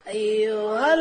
أيها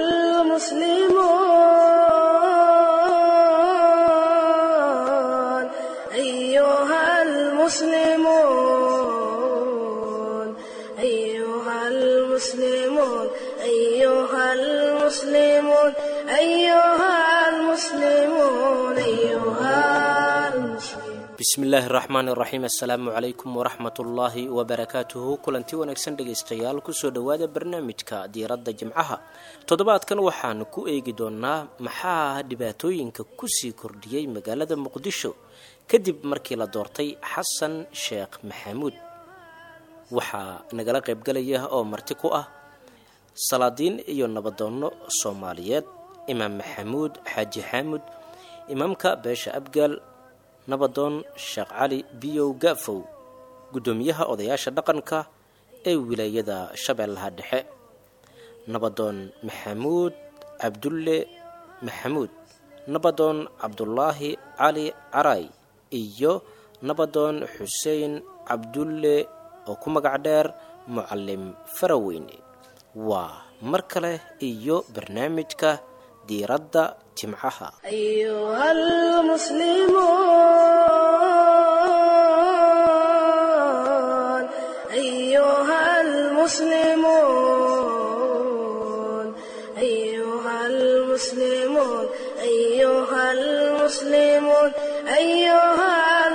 المسلمون أيها المسلمون أيها المسلمون أيها المسلمون أيها المسلمون أيها المسلمون bismillaahi raxmaan iraxiim assalaamu calaykum waraxmatullaahi wabarakaatuhu kulanti wanaagsan dhegaystayaal kusoo dhowaada barnaamijka diiradda jimcaha toddobaadkan waxaanu ku eegi doonaa maxaa dhibaatooyinka kusii kordhiyey magaalada muqdisho kadib markii la doortay xasan sheekh maxamuud waxaa nagala qaybgalaya oo marti ku ah salaadiin iyo nabadoonno soomaaliyeed imaam maxamuud xaaji xaamud imaamka beesha abgaal nabadoon sheekh cali biyow gaafow guddoomiyaha odayaasha dhaqanka ee wilaayada shabeellaha dhexe nabadoon maxamuud cabdulle maxamuud nabadoon cabdulaahi cali caray iyo nabadoon xuseen cabdulle oo ku magac dheer mucalim faraweyne waa mar kale iyo barnaamijka diiradda jimcaha أيها المسلمون أيها المسلمون أيها المسلمون أيها المسلمون أيها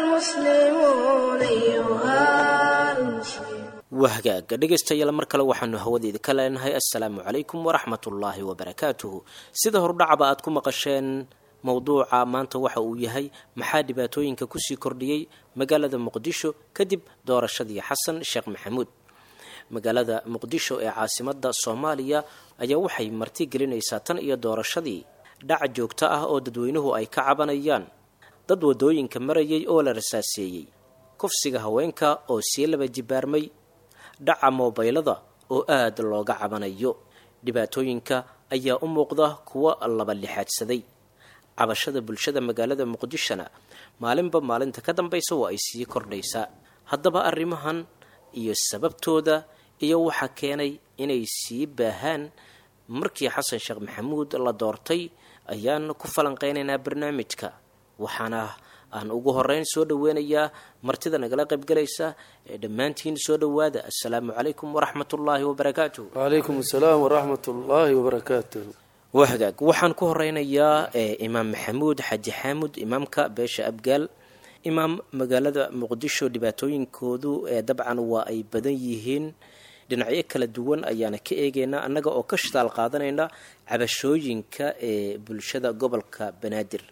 المسلمون أيها المسلمون wahgaaga dhegaystayaal mar kale waxaanu hawadeeda ka leenahay assalaamu calaykum waraxmatullaahi wabarakaatuhu sida hordhacaba aad ku maqasheen mowduuca maanta waxa uu yahay maxaa dhibaatooyinka kusii kordhiyey magaalada muqdisho kadib doorashadii xasan sheekh maxamuud magaalada muqdisho ee caasimada soomaaliya ayaa waxay marti gelinaysaa tan iyo doorashadii dhac joogto ah oo dadweynuhu ay ka cabanayaan dad wadooyinka marayay oo la rasaaseeyey kufsiga haweenka oo sii laba jibaarmay dhaca moobaylada oo aada looga cabanayo dhibaatooyinka ayaa u muuqda kuwo laba lixaadsaday cabashada bulshada magaalada muqdishona maalinba maalinta ka dambaysa waa ay sii kordhaysaa haddaba arrimahan iyo sababtooda iyo waxaa keenay inay sii baahaan markii xasan sheekh maxamuud la doortay ayaan ku falanqeynaynaa barnaamijka waxaana aan ugu horeyn soo dhaweynayaa martida nagala qaybgalaysa ee dhammaantiin soo dhowaada assalaamu calaykum waraxmatullaahi wabarakaatuh wacalaykum asalaam waraxmat ullaahi wabarakaatuh waa hagaag waxaan ku horeynayaa imaam maxamuud xaaji xaamud imaamka beesha abgaal imaam magaalada muqdisho dhibaatooyinkoodu ee dabcan waa ay badan yihiin dhinacyo kala duwan ayaana ka eegeynaa annaga oo ka shitaal qaadanayna cabashooyinka ee bulshada gobolka banaadir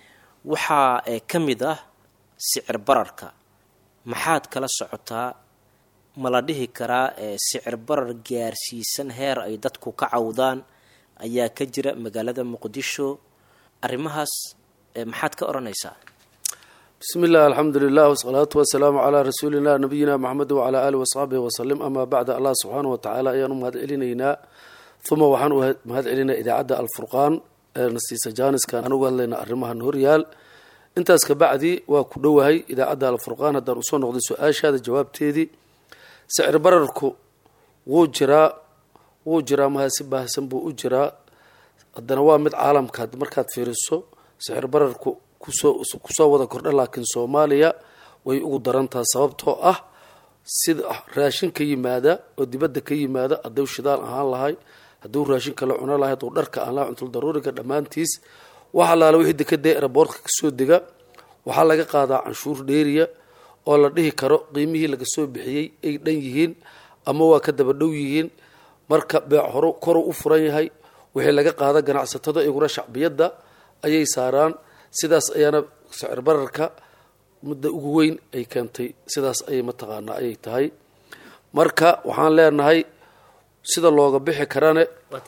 waxaa ka mid ah sicir bararka maxaad kala socotaa ma la dhihi karaa sicir barar gaarsiisan heer ay dadku ka cawdaan ayaa ka jira magaalada muqdisho arrimahaas maxaad ka odhanaysaa bismi illah alxamdu lilah wasalaatu wasalaamu calaa rasuulina nabiyina maxamed wacalaa aalihi wasaxbihi wasalim amaa bacda allah subxaana wa tacaala ayaan u mahad celinaynaa uma waxaan u mahad celinaa idaacadda alfurqaan ee nasiisa jaaniskan aan uga hadlayna arrimahan horyaal intaas kabacdi waa ku dhowahay idaacadda alfurqaan haddaan usoo noqday su-aashaada jawaabteedii sicir bararku wuu jiraa wuu jiraa maha si baahsan buu u jiraa haddana waa mid caalamka markaad fiiriso sicir bararku kusoo kusoo wada kordha laakiin soomaaliya way ugu darantaha sababtoo ah sida raashin ka yimaada oo dibadda ka yimaada hadduu shidaal ahaan lahay hadduu raashin kala cuno lahay hadduu dharka aan lahay cuntul daruuriga dhammaantiis wax allaala wixii dekadee eraboortka kasoo dega waxaa laga qaadaa canshuur dheeriya oo la dhihi karo qiimihii laga soo bixiyey ay dhan yihiin ama waa ka daba dhow yihiin marka beec horo koruu u furan yahay wixii laga qaada ganacsatada iguna shacbiyadda ayay saaraan sidaas ayaana sicir bararka muddo ugu weyn ay keentay sidaas ayay mataqaanaa ayay tahay marka waxaan leenahay sida looga bixi karane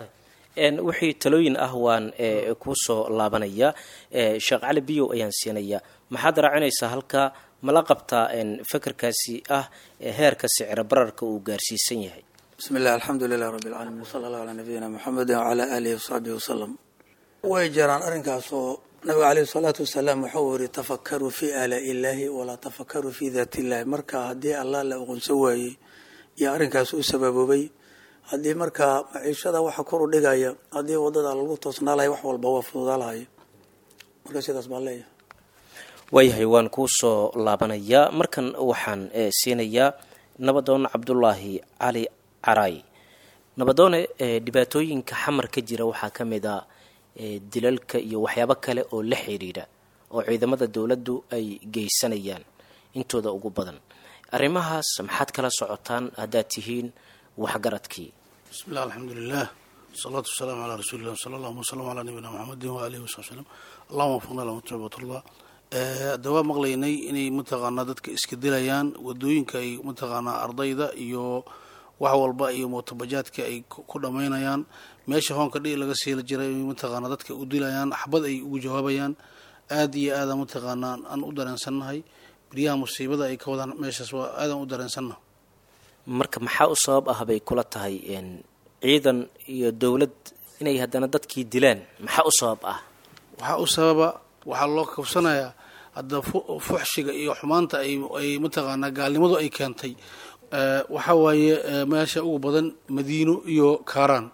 wixii talooyin ah waan kuu soo laabanayaa sheekh cali biyow ayaan siinayaa maxaad raacinaysaa halkaa mala qabtaa fakarkaasi ah heerka sicir bararka uu gaarsiisan yahay bismi illah alxamdu lilah rabbi alcaalamiin wsala allahu calaa nabiyina muxamedin wacalaa aalihi wasaxbihi wasalam way jiraan arrinkaasoo nabiga caleyhi salaatu wasalaam wuxuu yiri tafakaruu fii aalaa'i illaahi walaa tafakaruu fii daati illahi marka haddii allah la aqoonsan waayey iyo arrinkaas u sababoobay haddii markaa maciishada waxa kor u dhigaya haddii wadada lagu toosnaa lahay wax walba waa fududaa lahayo marka sidaas baan leeyahay waayahay waan kuu soo laabanayaa markan waxaan siinayaa nabadoon cabdulaahi cali caraay nabadoone dhibaatooyinka xamar ka jira waxaa ka mid a dilalka iyo waxyaabo kale oo la xidhiidha oo ciidamada dowladdu ay geysanayaan intooda ugu badan arrimahaas maxaad kala socotaan haddaad tihiin waxgaradkii bismi illah alxamdulilah wasalaatu wasalaamu calaa rasuulillah sala allahuma wasalam calaa nabiyina maxamedin waalihi wasabi slm allahuma wafaqna lama tubatullah hadda waa maqlaynay inay mataqaanaa dadka iska dilayaan wadooyinka ay mataqaanaa ardayda iyo wax walba iyo mootobajaadka ay ku dhammaynayaan meesha hoonka dhiig laga siila jiray mataqaanaa dadka u dilayaan xabad ay ugu jawaabayaan aada iyo aada mataqaanaa aan u dareensannahay biryaha musiibada ay ka wadaan meeshaas waa aadaan u dareensannaha marka maxaa u sabab ah bay kula tahay ciidan iyo dowlad inay haddana dadkii dilaan maxaa u sabab ah waxaa u sababa waxaa loo kabsanayaa hadda fuxshiga iyo xumaanta ay mataqaanaa gaalnimadu ay keentay waxaa waaye meesha ugu badan madiino iyo kaaraan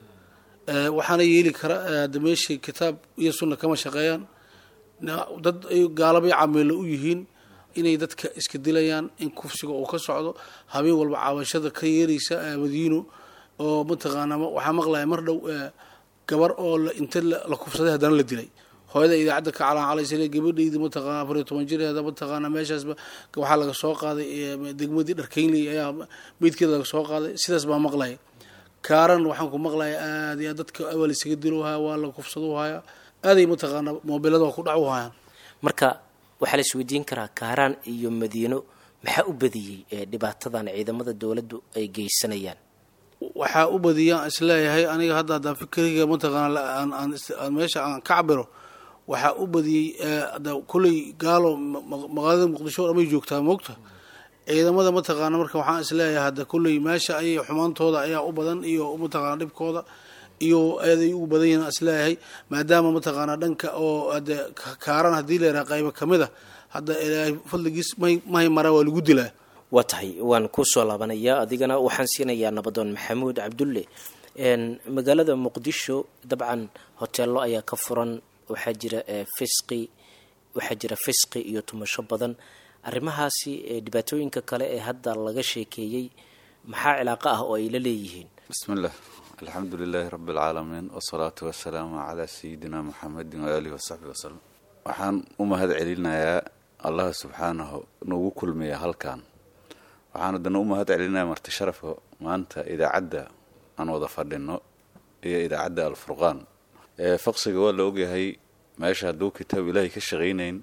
waxaana yeeli kara hadda meeshii kitaab iyo sunna kama shaqeeyaan dad ay gaalabay cameelo u yihiin inay dadka iska dilayaan in kufsiga uu ka socdo habeen walba caawashada ka yeeraysa madiino oo mataqaanaa waxaa maqlaya mar dhow gabar oo inta la kufsaday haddana la dilay hooyada idaacadda ka calaacalaysa gabadhayda mataqaana afar iyo toban jireeda mataqaana meeshaasba waxaa laga soo qaaday degmadii dharkeynley ayaa meydkeeda laga soo qaaday sidaas baa maqlaya kaaran waxaan ku maqlaya aad iyo dadka awal isaga dilowhaya waa la kufsado haya aaday mataqaana moobilada ku dhacu hayaan marka waxaa la isweydiin karaa kaaraan iyo madiino maxaa u badiyey dhibaatadan ciidamada dowladdu ay geysanayaan waxaa u badiyaan isleeyahay aniga hadda haddaan fikriga mataqaana meesha aan ka cabiro waxaa u badiyey kolley gaalo magaalada muqdisho o dhamay joogtaa moogta ciidamada mataqaana marka waxaan isleeyahay hadda kolley meesha ayay xumaantooda ayaa u badan iyo mataqaana dhibkooda iyo aaday ugu badan yihiin isleeyahay maadaama mataqaana dhanka oo hade kaaran haddii la yaraha qaybo kamid a hadda ilaahay fadligiis may mahay maraa waa lagu dilaa waa tahay waan kusoo laabanayaa adigana waxaan siinayaa nabadoon maxamuud cabdulle magaalada muqdisho dabcan hoteello ayaa ka furan waxaa jira fisqi waxaa jira fisqi iyo tumasho badan arrimahaasi dhibaatooyinka kale ee hadda laga sheekeeyey maxaa cilaaqo ah oo ay la leeyihiin bismillah alxamdu lilaahi rabi alcaalamiin wasalaatu wasalaamu calaa sayidina muxamedin waaalihi wasaxbi wasalam waxaan u mahad celinayaa allah subxaanahu nagu kulmiya halkan waxaan haddana u mahad celinayaa marti sharafka maanta idaacadda aan wada fadhino iyo idaacadda alfurqaan faqsiga waa la ogyahay meesha hadduu kitaab ilaahay ka shaqaynayn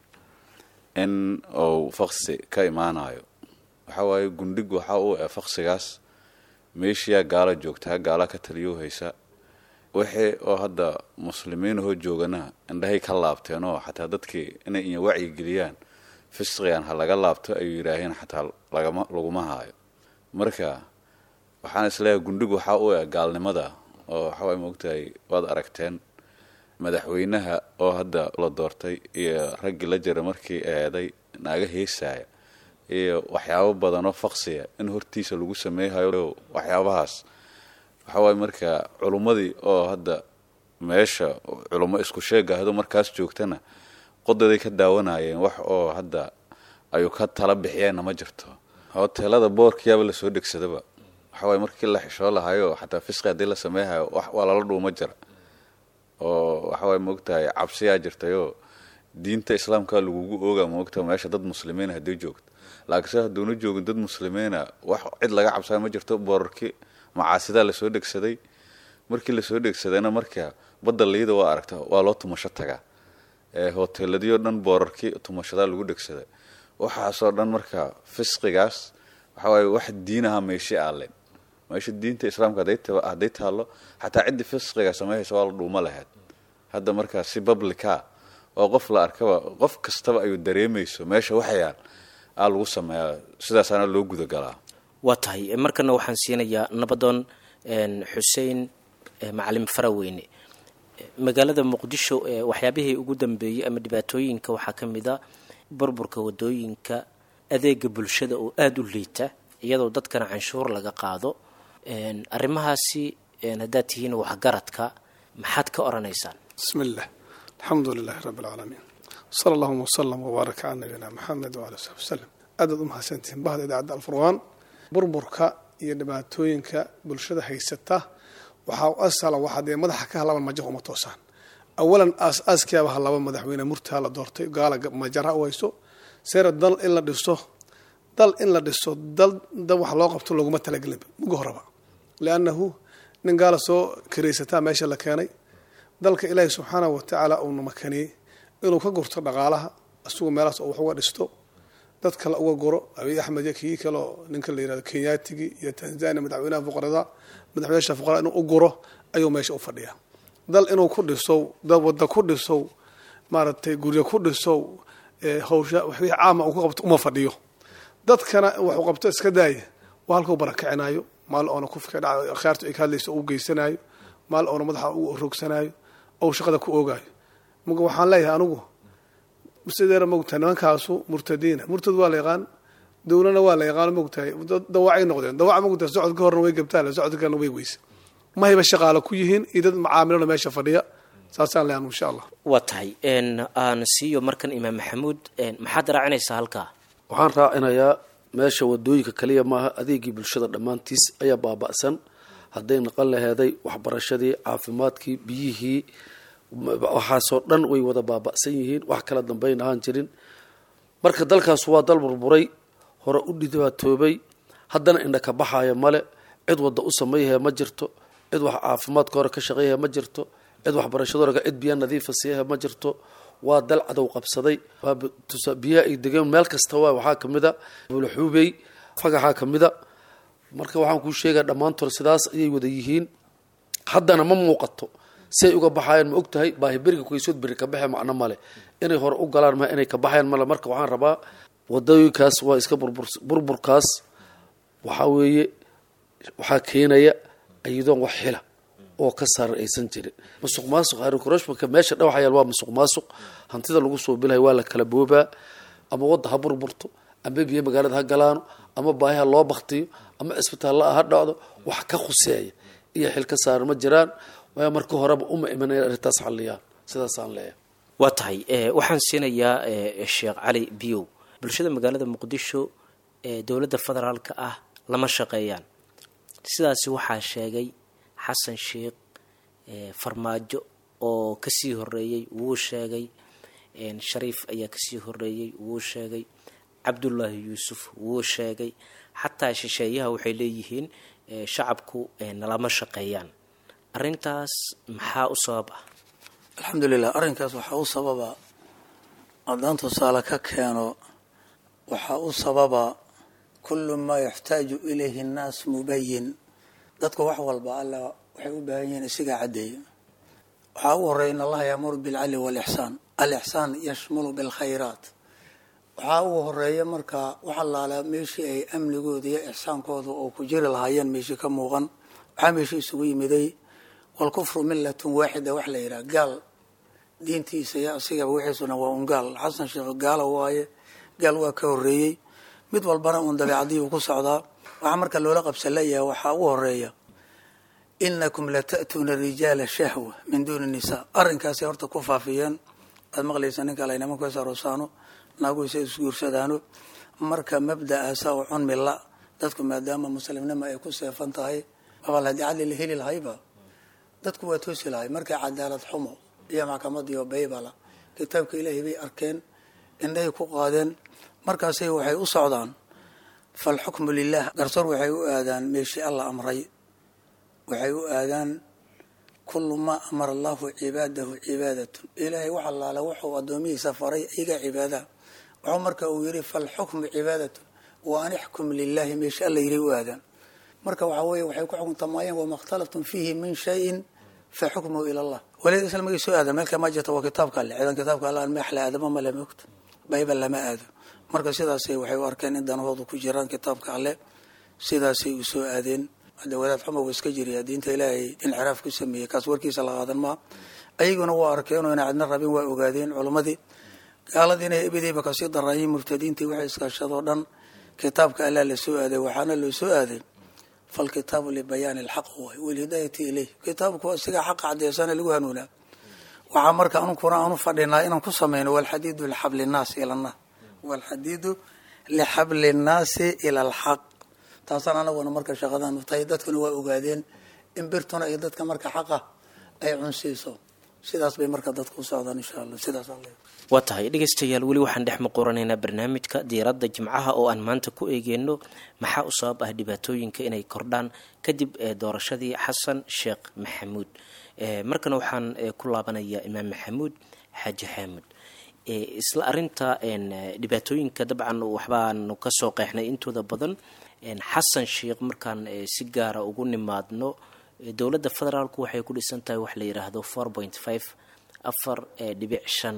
in uu faqsi ka imaanayo waxa waaye gundhig waxa uu e faqsigaas meeshiyaa gaala joogtaa gaala ka taliyo haysa wixii oo hadda muslimiinahoo joogana indhahay ka laabteen oo xataa dadkii inay iyo wacyi geliyaan fisqigan ha laga laabto ayuu yidhaaheen xataa lagama laguma haayo marka waxaan isleeyahay gundhig waxaa u e gaalnimada oo waxawaay moogtahay waad aragteen madaxweynaha oo hadda la doortay iyo raggii la jira markii eeday naaga heesaaya iyo waxyaabo badanoo faqsiya in hortiisa lagu sameeyhayo waxyaabahaas waxawaaye marka culummadii oo hadda meesha culummo isku sheegahdo markaas joogtana qodaday ka daawanayeen wax oo hadda ayuu ka tala bixiyeenna ma jirto hoteelada boorkiyaaba lasoo dhegsadaba waxawaaye markii la xishoo lahayo xataa fisqi haddii la sameeyhayo waa lala dhuuma jira oo waxawaaye moogtahay cabsiyaa jirtayoo diinta islaamka lagugu ooga moogta meesha dad muslimiina haddii joogto laakiinse hadduuna joogin dad muslimiina wax cid laga cabsaya ma jirto boorarkii macaasidaa lasoo dhegsaday markii lasoo dhegsadayna marka badda liida waa aragta waa loo tumasho tagaa hoteeladiio dhan boorarkii tumashadaa lagu dhegsaday waxaasoo dhan marka fisqigaas waxawaaye wax diinaha meeshi aaleen meesha diinta islaamka hadday taallo xataa ciddii fisqiga sameeyhaysa waa la dhuuma lahayd hadda markaa si bablica oo qof la arkaba qof kastaba ayuu dareemayso meesha waxyaal aa lagu sameeyaa sidaasaana loo gudagalaa waa tahay markana waxaan siinayaa nabadoon xuseen macalin faraweyne magaalada muqdisho waxyaabihii ugu dambeeyey ama dhibaatooyinka waxaa ka mid a burburka wadooyinka adeega bulshada oo aada u liita iyadoo dadkana canshuur laga qaado arrimahaasi haddaad tihiin waxgaradka maxaad ka oranaysaan bismi illah alxamdu lilaahi rabbi alcaalamiin sala allahuma wasalam wbaaraka cala nabiyina maxamed waala saxbi wasalam aadaad u mahadsantihiin bahda idaacadda alfurqaan burburka iyo dhibaatooyinka bulshada haysata waxaa u asala waxaa dee madaxa ka halaban majaha uma toosaan awalan aas-aaskiaba halaba madaxweyne murtaa la doortay gaala majaraha u hayso seera dal in la dhiso dal in la dhiso dal dal wax loo qabto loguma talagelin muga horaba liannahu nin gaala soo karaysataa meesha la keenay dalka ilaahi subxaanahu watacaala uuna makaniyey inuu ka gurto dhaqaalaha isagu meelahaas oo wax uga dhisto dad kale uga guro abiy axmed iyo kii kaleo ninka la yirahdo kenyaatigii iyo tanzania madaxweynaha fuqarada madaxweynaha fuqarada inuu u guro ayuu meesha u fadhiyaa dal inuu ku dhisow dad wadda ku dhisow maaragtay guryo ku dhisow hawsha wixii caama uu ku qabto uma fadhiyo dadkana waxuu qabto iska daaya waa halkuu barakicinayo maal oona kufka dhaca akhyaartu ay ka hadlayso u geysanayo maal oona madaxa u roogsanaayo ou shaqada ku oogaayo marka waxaan leeyahay anigu sideera mogtahay nimankaasu murtadiina murtad waa la yaqaan dowlana waa la yaqaan mogtahay dawacay noqdeen dawaca mogtahay socodka horna way gabtaan socodkana way weyse mahayba shaqaalo ku yihiin iyo dad macaamilona meesha fadhiya saasaan leeyahay insha allah waa tahay aan siiyo markan imaam maxamuud maxaad raacinaysaa halkaa waxaan raacinayaa meesha wadooyinka kaliya maaha adeegii bulshada dhammaantiis ayaa baaba'san hadday naqan laheeday waxbarashadii caafimaadkii biyihii waxaasoo dhan way wada baaba'san yihiin wax kala dambayn ahaan jirin marka dalkaas waa dal burburay hore u dhibaatoobay haddana indha ka baxaaya male cid wadda u samayhaya ma jirto cid wax caafimaadka hore ka shaqeeyaya ma jirto cid waxbarashada hore cid biya nadiifa siiyaha ma jirto waa dal cadow qabsaday biyaha ay degeen meel kasta waa waxaa kamid a bulaxuubey fagaxaa kamid a marka waxaan kuu sheegaya dhammaantood sidaas ayay wada yihiin haddana ma muuqato si ay uga baxayaan ma og tahay baahi beriga kuysood beri ka baxe macno male inay hore u galaan ma inay ka baxayaan male marka waxaan rabaa wadooyinkaas waa iska burbur burburkaas waxaa weeye waxaa keenaya iyadoon wax xila oo ka saaran aysan jirin musuq maasuq harinkorashmaka meesha dhawaxayaal waa musuq maasuq hantida lagu soo bilahay waa la kala boobaa ama wadda ha burburto ama biyo magaalada ha galaano ama baahiha loo baktiyo ama cisbitaalla ha dhacdo wax ka khuseeya iyo xil ka saaran ma jiraan waa marka horeba uma imanaya arrintaas xalliyaan sidaasaan leeyahay waa tahay waxaan siinayaa sheekh cali biyow bulshada magaalada muqdisho ee dowladda federaalka ah lama shaqeeyaan sidaasi waxaa sheegay xasan sheekh farmaajo oo kasii horeeyey wuu sheegay shariif ayaa kasii horeeyey wuu sheegay cabdullaahi yuusuf wuu sheegay xataa shisheeyaha waxay leeyihiin shacabku nalama shaqeeyaan arrintaas maxaa u sabab ah alxamdulilah arrinkaas waxaa u sababa haddaan tusaale ka keeno waxaa u sababa kullu maa yaxtaaju ilayhi nnaas mubayin dadku wax walba alla waxay u baahan yihiin isigaa caddeeya waxaa ugu horeya in allaha yaamuru bilcadli waalixsaan alixsaan yashmulu bilkhayraat waxaa ugu horeeya markaa wax allaala meeshii ay amnigooda iyo ixsaankooda oo ku jiri lahaayeen meeshii ka muuqan waxaa meeshii isugu yimiday walkufru millatun waaxida wax la yidhaha gaal diintiisa iyo asigaba wixiisuna waa un gaal xasan sheekh gaala waaye gaal waa ka horeeyey mid walbana uun dabeecadii uu ku socdaa waxaa marka loola qabsan leeyahay waxaa ugu horeeya inakum lata'tuuna rijaala shahwa min duuni nisaa arrinkaasay horta ku faafiyeen waad maqlaysa ninka la nimanku is aroosaano naaguisa isguursadaano marka mabda'aasa oo cunmila dadku maadaama muslimnimo ay ku seefan tahay mabal haddii cadli la heli lahayba dadku waa toosi lahay markay cadaalad xumo iyo maxkamadiyo baybala kitaabka ilaahay bay arkeen indhahay ku qaadeen markaasay waxay u socdaan falxukmu lilah garsoor waxay u aadaan meeshii alla amray waxay u aadaan kullu maa amara allahu cibaadahu cibaadatun ilaahay wax allaale wuxuu addoomihiisa faray iga cibaadaha wuxuu marka uu yidhi falxukmu cibaadatun wa an ixkum lilahi meeshii alla yidhi u aadaan marka waxaa weeye waxay ku xukuntamayeen wama اkhtalaftum fiihi min shayin fa xukmuhu ila allah walid isla magay soo aadan meelka ma jirta waa kitaabka alle ciidan kitaabka alle aan meexla aadama ma le mogta bayba lama aado marka sidaasay waxay u arkeen in danahoodu ku jiraan kitaabka alle sidaasay u soo aadeen hadda wadaad xuma wuu iska jiriyaa diinta ilaahay inxiraaf ku sameeyey kaas warkiisa la qaadan maa ayaguna waa arkeenoo ina cidna rabin waa ogaadeen culimmadii gaaladiina ebideyba kasii daraayiin murtadiintii waxay iskaashadoo dhan kitaabka allaa la soo aaday waxaana loo soo aaday falkitaabu libayaani alxaq waay walhidaayati ilayh kitaabku waa sigaa xaqa cadeysana lagu hanuunaa waxaa marka anunkuna aanu fadhinaa inaan ku samayno walxadiidu lixabli nnaasi ila annaas walxadiidu lixabli nnaasi ila alxaq taasaan anaguna marka shaqadanu tahay dadkuna waa ogaadeen in birtuna iyo dadka marka xaqa ay cunsiiso sidaas bay marka dadku u socdaan insha allah sidaas alle waa tahay dhegaystayaal weli waxaan dhex muquranaynaa barnaamijka diiradda jimcaha oo aan maanta ku eegeyno maxaa u sabab ah dhibaatooyinka inay kordhaan kadib doorashadii xasan sheekh maxamuud markana waxaan ku laabanayaa imaam maxamuud xaaji xaamud isla arinta dhibaatooyinka dabcan waxbaanu kasoo qeexnay intooda badan xasan sheekh markaan si gaara ugu nimaadno dowladda federaalku waxay ku dhisan tahay wax la yidhaahdo four point five afar dhibic shan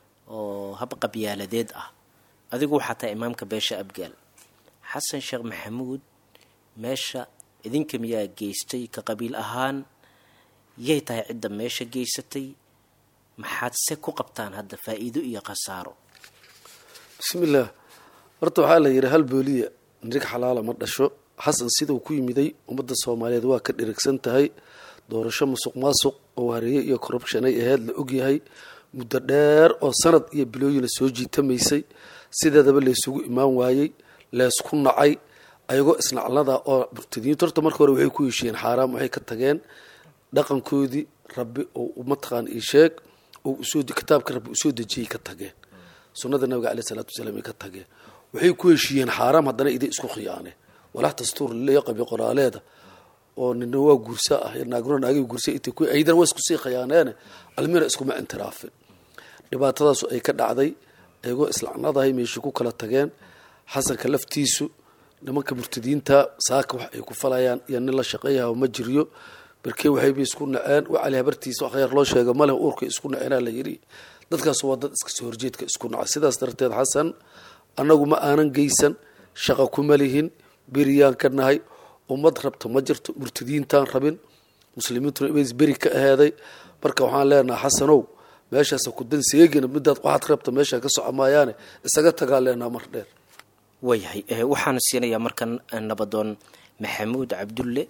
oo hab qabyaaladeed ah adigu waxaa tahay imaamka beesha abgaal xasan sheekh maxamuud meesha idinka miyaa geystay ka qabiil ahaan yay tahay cidda meesha geysatay maxaad se ku qabtaan hadda faa-iido iyo khasaaro bismillaah horta waxaa la yidhi hal booliya nirig xalaala ma dhasho xasan siduu ku yimiday ummadda soomaaliyeed waa ka dhirigsan tahay doorasho musuq maasuq oo hareeye iyo corruption ay ahayd la ogyahay muddo dheer oo sanad iyo bilooyina soo jiitamaysay sideedaba laysugu imaan waayey leysku nacay ayagoo isnaclada oo murtadiintu horta marka hore waxay ku heshiiyeen xaaraam waxay ka tageen dhaqankoodii rabbi oo mataqaan ii sheeg oo usoo kitaabka rabbi usoo dejiyay ka tageen sunnada nabiga caleyh salaatu wasalaam ay ka tageen waxay ku heshiiyeen xaaraam haddana iday isku khiyaaneen walax dastuur laqabi qoraaleeda oo nina waa guursa ah naaguna naagay guursa intay ku aydan waa isku sii khiyaaneene almina iskuma intiraafin dhibaatadaasu ay ka dhacday ayagoo islacnadahay meeshii ku kala tageen xasanka laftiisu nimanka murtadiinta saaka wax ay ku falayaan iyo nin la shaqeeyaha ma jiryo barkee waxayba isku naceen wacali habartiisa khayr loo sheega maleh uurka isku naceenaa la yidhi dadkaas waa dad iska soo horjeedka isku naca sidaas darteed xasan annagu ma aanan geysan shaqa kuma lihin beriyaan ka nahay ummad rabta ma jirto murtadiintaan rabin muslimiintuna ibays beri ka aheeday marka waxaan leenaha xasanow meeshaasa ku dan seegina midaad waxaad rabta meeshaa ka soco maayaane isaga tagaa leenaha mar dheer waayahay waxaan siinayaa markan nabadoon maxamuud cabdulle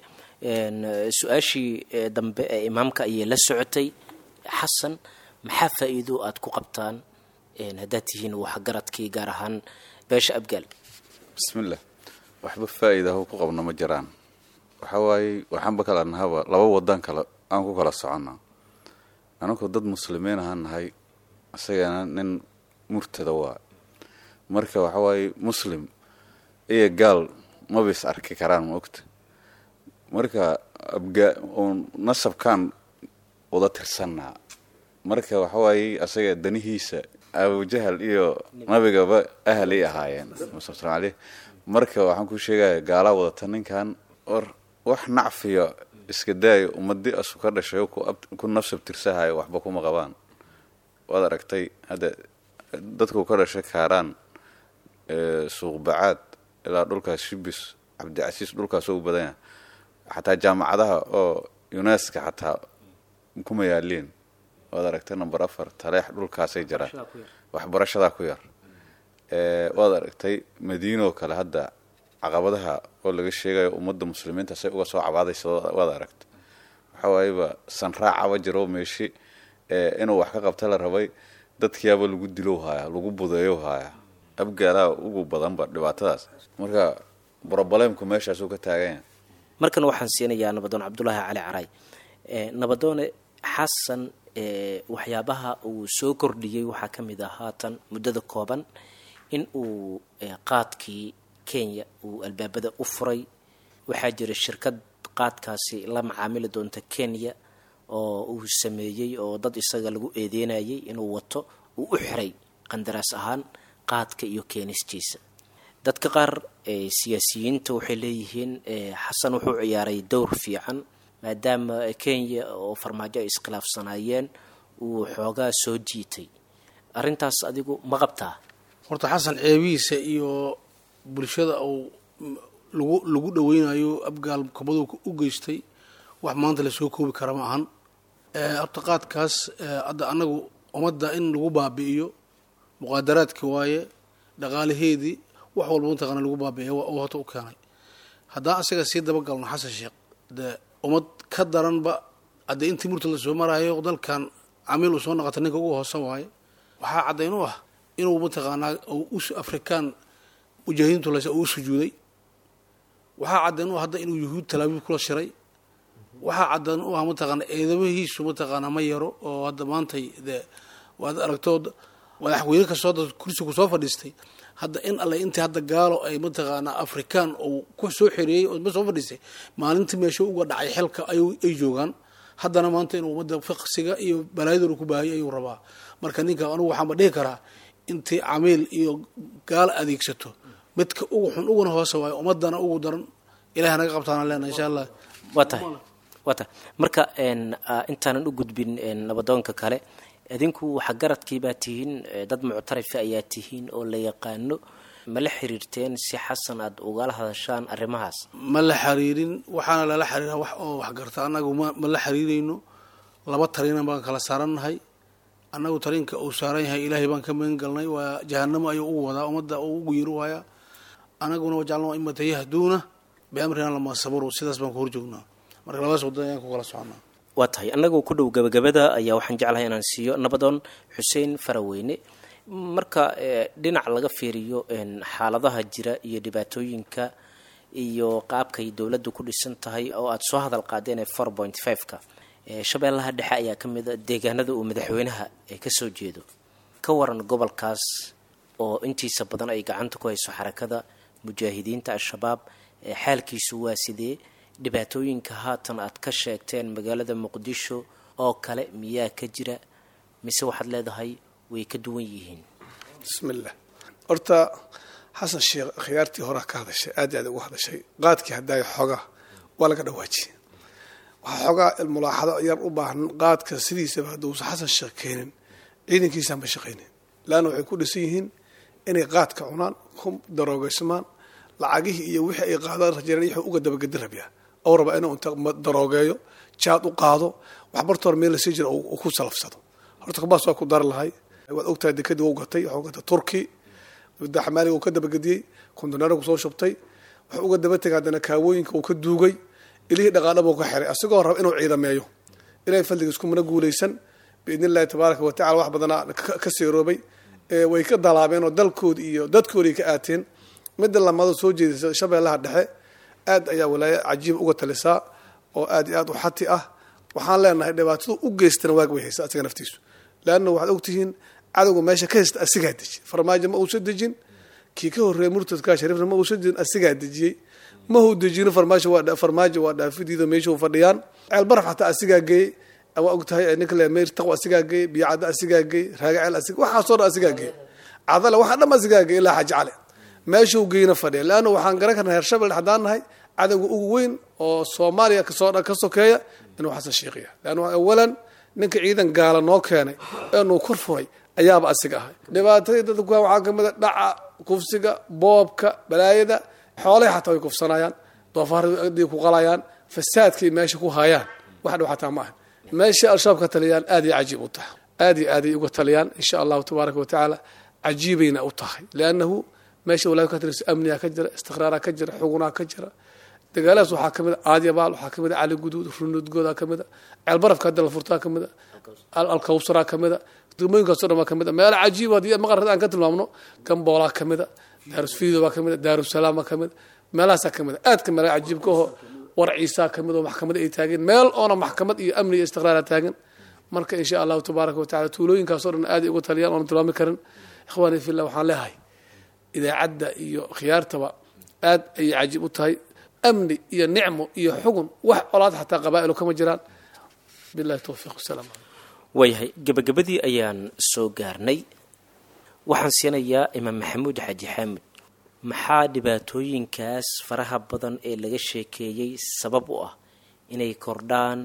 su-aashii dambe ee imaamka ayay la socotay xasan maxaa faa-iido aada ku qabtaan haddaad tihiin waxgaradkii gaar ahaan beesha abgaal bismillah waxba faa-iida ha ku qabno ma jiraan waxa waaye waxaanba kala nahaba laba wadan kale aan ku kala soconnaa anagu dad muslimiin ahaan nahay isagana nin murtada waa marka waxa waaye muslim iyo gaal mabis arki karaan ma ogta marka abga uun nasabkaan wada tirsannaa marka waxa waaye asaga danihiisa abujahal iyo nabigaba ahalay ahaayeen sal aleh marka waxaan ku sheegaya gaalaa wadata ninkan or wax nacfiya iska daayo ummadi asu ka dhashay ku nafsab tirsahayo waxba kuma qabaan waad aragtay hadda dadku ka dhashay kaaraan suuqbacaad ilaa dhulkaas shibis cabdicasiis dhulkaas u badanya xataa jaamacadaha oo uneska xataa kuma yaaliin waad aragtay number afar taleex dhulkaasay jiraan waxbarashadaa ku yar waad aragtay madiinoo kale hadda caqabadaha oo laga sheegayo ummadda muslimiinta say uga soo cabaadaysa waad aragtay waxa waayeba sanraacaba jiro meeshi inuu wax ka qabta la rabay dadkiyaaba lagu dilow haaya lagu budeeyo haaya abgaalaha ugu badanba dhibaatadaas marka brobalemku meeshaasuu ka taaganya markan waxaan siinayaa nabadoon cabdulaahi cali caray nabadoone xasan waxyaabaha uu soo kordhiyey waxaa ka mid ah haatan muddada kooban in uu qaadkii kenya uu albaabada u furay waxaa jira shirkad qaadkaasi la macaamili doonta kenya oo uu sameeyey oo dad isaga lagu eedeynayay inuu wato uu u xiray qandaraas ahaan qaadka iyo keenistiisa dadka qaar siyaasiyiinta waxay leeyihiin xasan wuxuu ciyaaray dowr fiican maadaama kenya oo farmaajo ay iskhilaafsanaayeen uu xoogaa soo jiitay arrintaas adigu ma qabtaa horta xasan ceebihiisa iyo bulshada uu lagu lagu dhaweynayo abgaal kabadu u geystay wax maanta lasoo koobi kara ma ahan horta qaadkaas hadda annagu ummadda in lagu baabi'iyo muqaadaraadki waaye dhaqaalaheedii wax walba mataqaana lagu baabi'iya oo horta u keenay haddaan asaga sii dabagalno xasan sheekh de ummad ka daranba haddee intii murta la soo maraayo dalkan camiil uu soo noqota ninka ugu hoosan waaye waxaa caddayn u ah inuu mataqaanaa afrikaan mujaahidiintu lase uu sujuuday waxaa caddayn u ah hadda inuu yuhuud talaabiib kula shiray waxaa caddayn u ah mataqaana eedamahiisu mataqaanaa ma yaro oo hadda maantay de waad aragtood madaxweyne kastoo da kursigu soo fadhiistay hadda in alle intii hadda gaalo ay mataqaanaa afrikaan uu ku soo xereeyey oo soo fadhiistay maalintii meesha uga dhacay xilka ay joogaan haddana maanta inuu ummadda fiqsiga iyo balaayadooda ku baahayay ayuu rabaa marka ninka anugu waxaanba dhihi karaa intii camiil iyo gaalo adeegsato midka ugu xun uguna hoose waayo ummadana ugu daran ilahay naga qabtaana leena insha allah waa tahay waa tahay marka intaanan u gudbin nabadoonka kale idinku waxa garadkii baa tihiin dad muctarifa ayaa tihiin oo la yaqaano ma la xiriirteen si xasan aada ugala hadashaan arrimahaas ma la xiriirin waxaana lala xiriira wax oo waxgarta annagu ma ma la xiriirayno laba tariinan baan kala saarannahay annagu tariinka uu saaran yahay ilaahay baan ka magan galnay waa jahanamo ayuu ugu wadaa ummadda uu ugu yiri waaya anaguna wajacalna imata yahduuna biamrina lama sabaru sidaas baan ku horjoognaa marka labadaas wadada ayaan ku kala soconaa waa tahay annagoo ku dhow gabagabada ayaa waxaan jeclahay inaan siiyo nabadoon xuseen faraweyne marka dhinac laga fiiriyo xaaladaha jira iyo dhibaatooyinka iyo qaabkay dowladdu ku dhisan tahay oo aada soo hadal qaadeen ee four point five-ka shabeellaha dhexe ayaa ka mid a deegaanada uu madaxweynaha kasoo jeedo ka waran gobolkaas oo intiisa badan ay gacanta ku hayso xarakada mujaahidiinta al-shabaab xaalkiisu waa sidee dhibaatooyinka haatan aad ka sheegteen magaalada muqdisho oo kale miyaa ka jira mise waxaad leedahay way ka duwan yihiin bismillah horta xasan sheekh khiyaartii horaa ka hadashay aad i aad ugu hadashay qaadkii hadaayo xoogaa waa laga dhawaajiyey waxaa xoogaa mulaaxado yar u baahan qaadka sidiisaba hadduusan xasan sheekh keenin ciidankiisaan ba shaqaynin laanna waxay ku dhisan yihiin inay qaadka cunaan ku daroogeysmaan lacagihii iyo wixii ay qaadaan rajeereen wuxuu uga dabagedi rabyaa ou rabaa inuu inta daroogeeyo jaad u qaado waxbarta hor meel lasii jira uu ku salafsado horta kabaas waa ku dari lahay waad ogtahay dekadii wau gatay waxuu gatay turki xamaaliga uu ka dabagediyey kondoneera kusoo shubtay wuxuu uga daba tegay haddana kaawooyinka uu ka duugay ilihii dhaqaadhabuu ka xiray asigoo raba inuu ciidameeyo ilahay fadligiis kumana guulaysan biidn illahi tabaaraka watacala wax badanaa ka seeroobay way ka dalaabeen oo dalkoodi iyo dadkoodii ka aateen midda lamado soo jeedisa shabeellaha dhexe aad ayaa walaayo cajiib uga talisaa oo aad iyo aad u xati ah waxaan leenahay dhibaatadu u geystana waag way haysa asiga naftiisu leanna waxaad ogtihiin cadowga meesha ka haysta asigaa deji farmaajo ma uusa dejin kii ka horreeyay murtadka shariifna ma uusa dejin asigaa dejiyey mahuu dejino farmaajo waa farmaajo waa dhaafidiido meeshuu fadhiyaan ceelbaraf xataa asigaa geeyey waa ogtahay ninka le meyr taqwa asigaa geeyey biyocadda asigaa geeyey raagaceel asiga waxaasoo dhan asigaa geeyey cadale waxaa dham asigaa geeyey ilaa xaaji cali meeshuu geyna fadhiya leanna waxaan garan karnaa reer shabel haddaan nahay cadowga ugu weyn oo soomaaliya kasoo ka sokeeya inuu xasan sheekhiya leanna awalan ninka ciidan gaala noo keenay eenuu kor furay ayaaba asiga ahay dhibaatadii dadku waxaa kamid a dhaca kufsiga boobka balaayada xoolahi xataa way kufsanayaan doofaardi ku qalayaan fasaadkay meesha ku hayaan wax dhow xataa ma aha meesha al-shabaab ka taliyaan aad iyo cajiib u tahay aad iyo aaday uga taliyaan insha allahu tabaaraka wa tacaala cajiibayna u tahay liannahu meesha walaad ka taliso amniga ka jira istiqraaraa ka jira xugunaa ka jira dagaaladaas waxaa ka mid a aadyabaal waxaa ka mid a cali guduud runudgoodaa ka mid a ceelbarafka hadda la furtaa ka mid a alkawsaraa ka mid a degmooyinkaaso dhan baa ka mid a meelo cajiib haddii maqarad aan ka tilmaamno gamboolaa ka mid a daarusfiido baa ka mid a daarusalaam baa ka mid a meelahaasaa ka mid a aadka meela cajiibka oho war ciisaa ka mid oo maxkamad ay taageen meel oona maxkamad iyo amni iyo istiqraara taagan marka insha allahu tabaaraka wa tacala tuulooyinkaasoo dhan aaday uga taliyaan oona tilmaami karin ikhwaani fillah waxaan leehay idaacadda iyo khiyaartaba aad ayay cajiib u tahay amni iyo nicmo iyo xugun wax colaad xataa qabaa'ilu kama jiraan billahi towfiiq wasalaam waayahay gabagabadii ayaan soo gaarnay waxaan siinayaa imaam maxamuud xaaji xaamud maxaa dhibaatooyinkaas faraha badan ee laga sheekeeyey sabab u ah inay kordhaan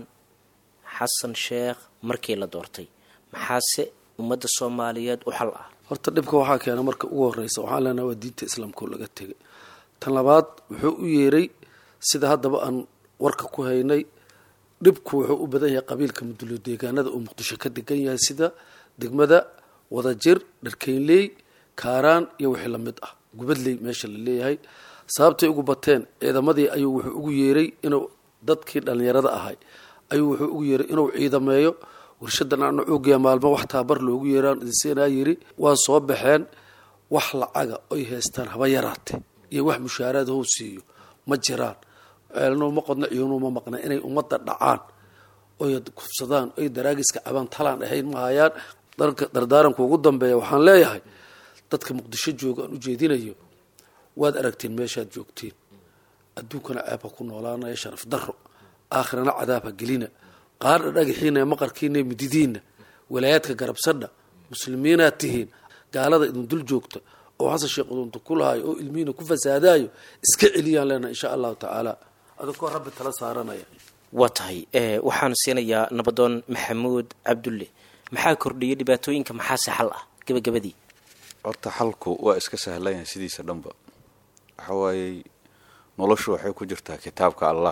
xasan sheekh markii la doortay maxaase ummadda soomaaliyeed u xal ah horta dhibka waxaa keena marka ugu horeysa waxaan leenaha waa diinta islaamka oo laga tegay tan labaad wuxuu u yeeray sida haddaba aan warka ku haynay dhibku wuxuu u badan yahay qabiilka mudulo deegaanada uu muqdisho ka degan yahay sida degmada wadajir dharkeynley kaaraan iyo wixii lamid ah gubadley meesha la leeyahay sababtay ugu bateen ciidamadii ayuu wuxuu ugu yeeray inuu dadkii dhallinyarada ahay ayuu wuxuu ugu yeeray inuu ciidameeyo warshadan aana oogeya maalmo wax taabar loogu yeeraan idinsiinaa yiri waa soo baxeen wax lacaga oy haystaan haba yaraate iyo wax mushaaraad how siiyo ma jiraan ceelno ma qodno ciyonu ma maqna inay ummadda dhacaan oy kufsadaan oy daraagiska cabaan talaan ahayn ma hayaan dardaaranka ugu dambeeya waxaan leeyahay dadka muqdisho jooga aan ujeedinayo waad aragtiin meeshaad joogtiin adduunkana ceeb ha ku noolaanaya sharaf daro aakhirana cadaab ha gelina qaadha dhagaxiina maqarkiina mididiina walaayaadka garabsadha muslimiinaad tihiin gaalada idin dul joogta oo xasan sheekh udunta ku lahayo oo ilmihiina ku fasaadaayo iska celiyaan leenaha insha allahu tacaala adakoo rabbi tala saaranaya waa tahay waxaan siinayaa nabadoon maxamuud cabdulle maxaa kordhiyay dhibaatooyinka maxaase xal ah gebagabadii horta xalku waa iska sahlan yahay sidiisa dhanba waxa waayey noloshu waxay ku jirtaa kitaabka allah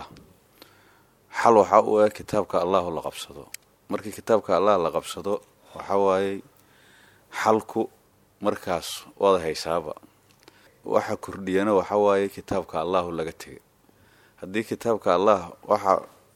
xal waxaa u eg kitaabka allahu la qabsado markii kitaabka allah la qabsado waxa waayey xalku markaas waada haysaaba waxa kordhiyana waxa waaye kitaabka allahu laga tegay haddii kitaabka allah waxa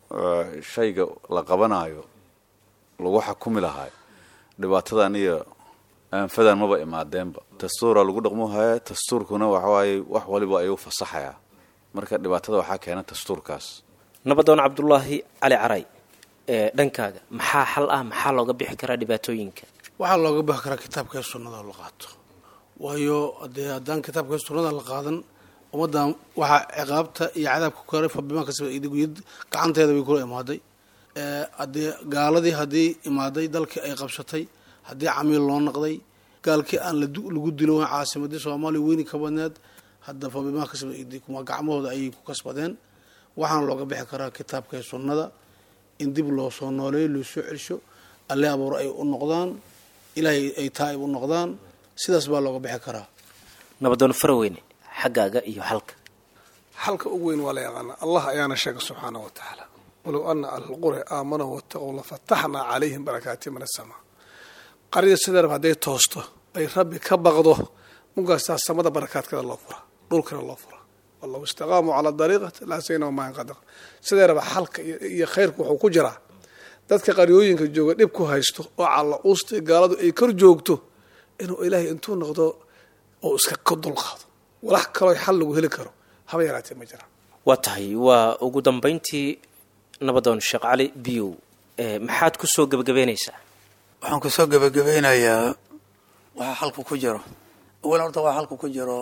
shayga la qabanayo lagu xakumi lahaay dhibaatadan iyo aanfadan maba imaadeenba dastuura lagu dhaqmuhaya dastuurkuna waxawaaye wax waliba ayuu fasaxayaa marka dhibaatada waxaa keena dastuurkaas nabadoon cabdulaahi cali caray ee dhankaaga maxaa xal ah maxaa looga bixi karaa dhibaatooyinka waxaa looga bixi karaa kitaabka ee sunnada la qaato waayo dee haddaan kitaabka ee sunnada la qaadan ummaddan waxaa ciqaabta iyo cadaabka ku karay fabimaa kasaba idiguyad gacanteeda bay kula imaaday haddii gaaladii haddii imaaday dalkii ay qabsatay haddii camiil loo naqday gaalkii aan lagu dilo caasimadii soomaaliya weyni ka badneed hadda fabimaa kasaba idikuma gacmahooda ayay ku kasbadeen waxaana looga bixi karaa kitaabka ee sunnada in dib loo soo nooleeyo loo soo celsho alle abuur ay u noqdaan ilaahay ay taa'ib u noqdaan sidaas baa looga bixi karaa nabadoon faraweyne xaggaaga iyo xalka xalka ugu weyn waa la yaqaanaa allah ayaana sheega subxaana wa tacaala walow ana ahlulqura aamanuu wataqow lafataxnaa calayhim barakaati min asamaa qarida sideerab hadday toosto ay rabbi ka baqdo munkaasaa samada barakaadkada loo fura dhulkana loo fura wallahu istaqaamuu calaa dariiqati laasaynahum maa inqadaq sideeraba xalka iyo khayrku wuxuu ku jiraa dadka qaryooyinka jooga dhib ku haysto oo calla uusta gaaladu ay kor joogto inuu ilaahay intuu noqdo oo iska ka dulqaado walax kaloo xal lagu heli karo haba yaraatee ma jiraan waa tahay waa ugu dambayntii nabadoon sheekh cali biyow maxaad ku soo gebagabeynaysaa waxaan kusoo gebagabeynayaa waxaa xalku ku jiro awalan horta waa xalku ku jiro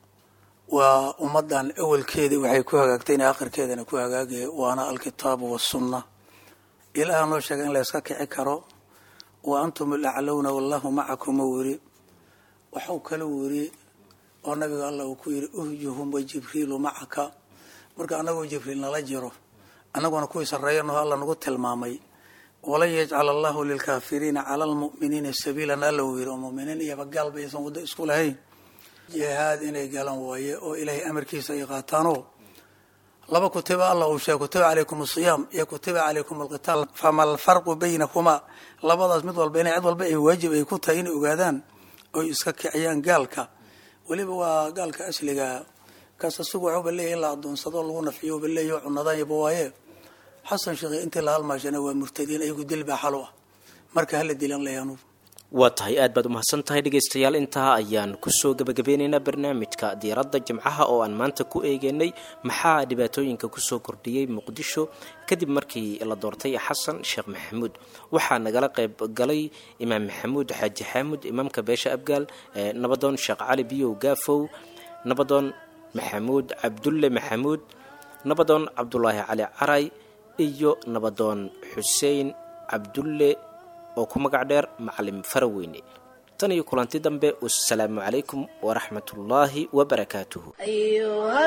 waa ummaddan awalkeedii waxay ku hagaagtayna akhirkeedana ku hagaagaya waana alkitaabu wasunna ilaaha noo sheegay in la yska kici karo wa antum alaclowna wallahu macakum uu yiri waxau kala wiri oo nabiga allah uu ku yidhi uhjuhum wa jibriilu macaka marka annagoo jibriil nala jiro annaguna kuwii sarreeyanaho alla nagu tilmaamay walan yajcal allahu lilkaafiriina cala almu'miniina sabiilan alla uu yidhi oo muminiin iyaba gaalba aysan waddo isku lahayn jihaad inay galan waaye oo ilaahay amarkiisa ay qaataanoo laba kutiba allah uu sheegay kutiba calaykum asiyaam iyo kutiba calaykum alqitaal fama alfarqu baynakumaa labadaas mid walba inay cid walba ay waajib ay ku tahay inay ogaadaan oy iska kiciyaan gaalka weliba waa gaalka asliga kaas asigu waxuuba leeyahy in la adoonsado lagu nafciyo uba leeyahy cunadaanyaba waaye xasan sheekhe intii la halmaashana waa murtadiin ayagu dil baa xal u ah marka hala dilan layaanu waa tahay aad baad umahadsan tahay dhegaystayaal intaa ayaan kusoo gebagabeynaynaa barnaamijka diiradda jimcaha oo aan maanta ku eegeynay maxaa dhibaatooyinka kusoo kordhiyey muqdisho kadib markii la doortay xasan sheekh maxamuud waxaa nagala qayb galay imaam maxamuud xaaji xaamud imaamka beesha abgaal nabadoon sheekh cali biyow gaafow nabadoon maxamuud cabdulle maxamuud nabadoon cabdulaahi cali caray iyo nabadoon xuseen cabdulle oo ku magac dheer macalim faraweyne tan iyo kulanti dambe wasalaamu calaykum waraxmatullaahi wabarakaatuhu أيها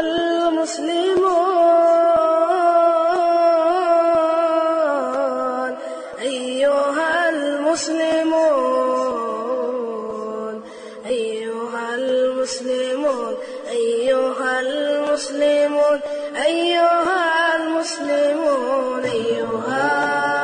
المسلمون أيها المسلمون أيها المسلمون أيها المسلمون أيها المسلمون أيها